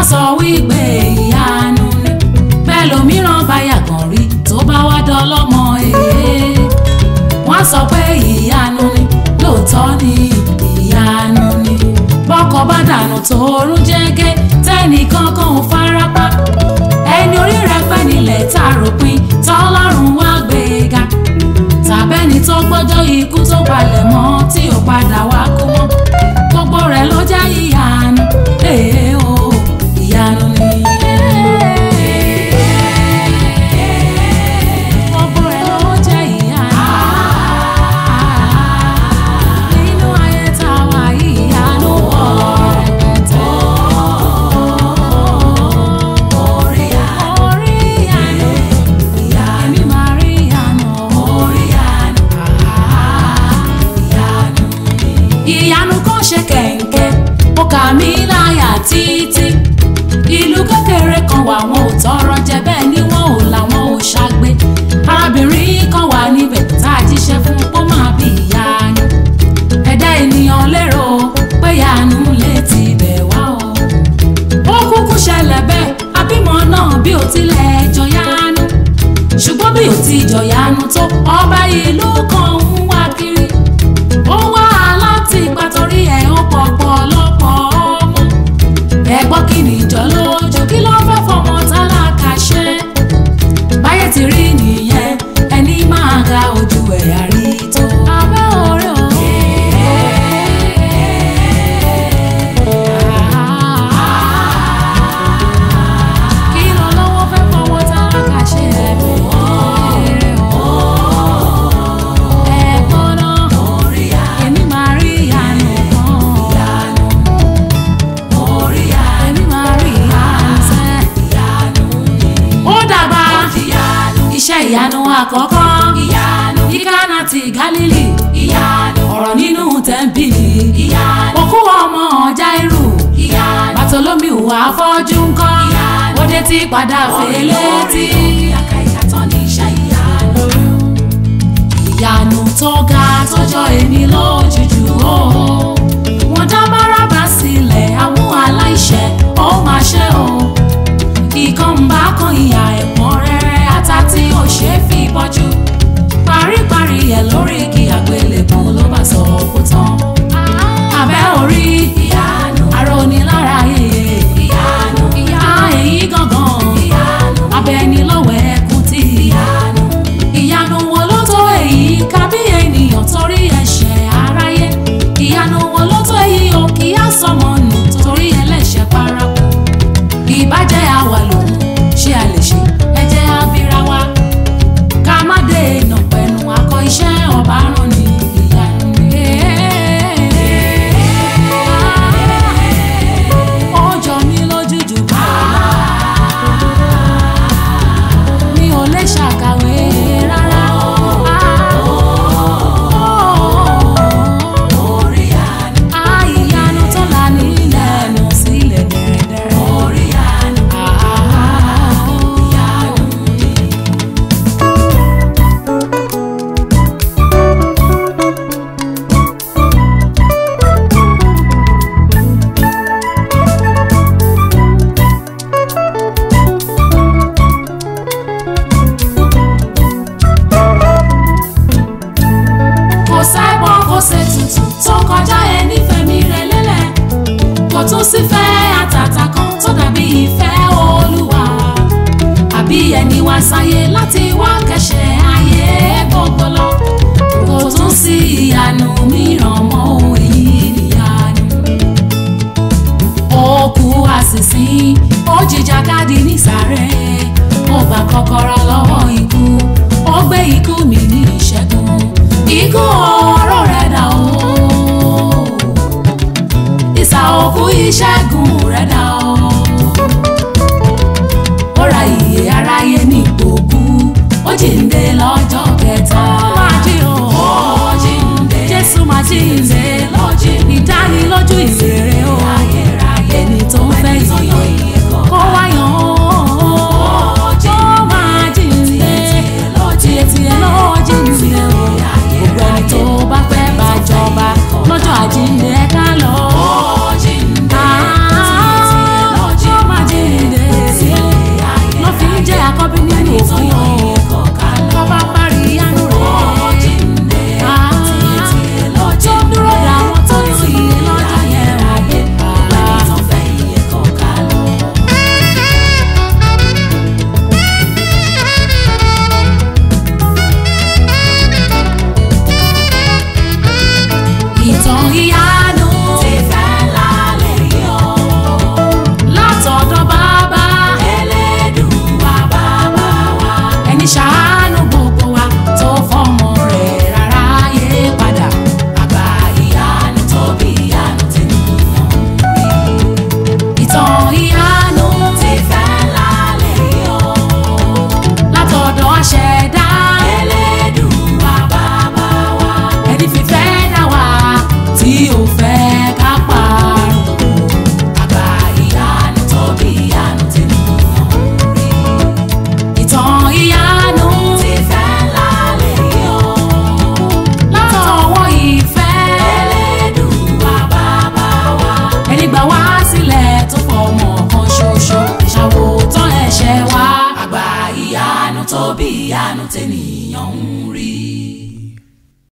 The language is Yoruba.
sọ wípé ìyanu ni bẹ́ẹ̀ lòmíràn bá yàgàn rí tó bá wá dọ́lọ́mọ èyí wọ́n sọ pé ìyanu ni lóòótọ́ ni ìyanu ni bọ́kọ bá dànù tóorún jẹ́gẹ́ tẹ́nìkan kan ò farapa ẹni orí rẹ̀ pẹ́ nílẹ̀ tá a ròpin tọ́lọ́run wá gbé e ga tàbẹ́ni tó gbọ́jọ́ ikú tó palẹ̀ mọ́ tí ò padà wá kú mọ́ gbogbo rẹ̀ ló jẹ́ ìyanu ee o ìyanu ni. Gbogbo rẹ̀ ló jẹ́ ìyanu. Nínú ayé tá a wà yìí, ìyanu pọ̀ rẹpẹtẹ. Orí ìyanu, èmi máa rí ìyanu. ìyanu kan ṣe kẹ̀ǹkẹ́ ó kà mí láyà títí ìlú kékeré kan wà wọn ò tọrọ jẹ bẹ́ẹ̀ ni wọn ò làwọn ò ṣàgbé arábìnrin kan wà níbẹ̀ tá a jíṣẹ́ fún ó máa bí ìyanu ẹ̀dá ènìyàn lérò pé ìyanu lè ti bẹ̀ wá o ó kúkú ṣẹlẹ̀ bẹ́ẹ̀ abímọ náà bí ó tilẹ̀ jọyanu ṣùgbọ́n bí ó ti jọyanu tó ọba ìlú kan ń wá kiri ó wá láti ipa torí ẹ̀ ó pọ̀pọ̀ lọ́pọ̀ ọmọ ẹ̀gbọ́n kí ni ìjọ lójú kí ló fẹ́ fọmọ tálákà ṣe báyé ti rí nìyẹn ẹni máa ga ojú ẹ̀yà rí tó. abẹ́ orí o. kí ló lọ́wọ́ fẹ́ fọmọ tálákà ṣe ẹ̀bùn ọ̀rẹ́ o. ẹ̀gbọ́n náà èmi máa rí ìyanu kan. èmi máa rí ìyanu sẹ́. ó dàgbà iṣẹ́ ìyanu àkọ́kọ́ ní Kánà ti Gálílì ọ̀rọ̀ nínú tẹ́ḿpìlì òkú ọmọ Jáírù Bàtólómìù afọ́jú ńkọ́ ó dé tí padà fèlè tí. ìyanu tó ga tọjọ́ èmi lójújú o wọ́n dá Bárábà sílẹ̀ àwọn aláìṣẹ̀ ó máa ṣe o ìkànnbá kan ìyà ẹ̀pọ̀n rẹ̀rẹ̀ ata tí ò ṣe é fi bọ́jú paríparí ẹ̀ lórí igi àgbélébùú ló bá sọ kó tán abẹ́ orí ìyanu arónilára yeye ìyanu ìyá èyí gangan ìyanu abẹ́ni lọ́wọ́ ẹkún tí ìyanu ìyanu wo ló tó èyí kábí ènìyàn torí ẹ̀ṣẹ̀ aráyé ìyanu wo ló tó èyí o kì í á sọmọ nù torí ẹlẹ́ṣẹ̀ paraku ìbàjẹ́ àwa lòun ṣé a lè ṣe ẹ jẹ́ abira wa ká má dènà pẹ̀lú akọ iṣẹ́ ọba rán ni ìyanu ni. ó jọ mí lójú jù mi ò lè ṣàkàwé rárá. Ah, ìyanu tó là nílẹ̀ ẹnu sílẹ̀ dẹ̀rẹ̀dẹ̀rẹ̀. Ah, kò sẹ́gbọ́n kò ṣe tutù tó kọjá ẹni fẹ̀mí rẹ̀ lélẹ̀ kò tún sí fẹ́ àtàtà kan tó dàbí ìfẹ́ olúwa àbí ẹni wá sáyé láti wá kẹ́ṣẹ̀ ayé gbogbo lọ kò tún sí ìyanu mìíràn mọ́ ohun èyí níyanu ó kú àṣìṣin ó jìjàkadì nísàrẹ̀ ó gba kọ́kọ́rọ́ lọ́wọ́ ikú ó gbé ikú mi ní ìṣẹ́gun ikú ọ̀rọ̀ rẹ̀ dà o ìsà òkú ìṣẹ́gun rẹ̀ dà o ó ra ìyè aráyé ní ìgbòkú ó jíǹde lọ́jọ́ kẹta ó máa jí o ó jíǹde Jésù máa jíǹde lọ́jí ìdánilójú ìrere o ẹni tó ń fẹ́ ìyè kó wáyàn ó máa tẹ́nìyàn ń rí.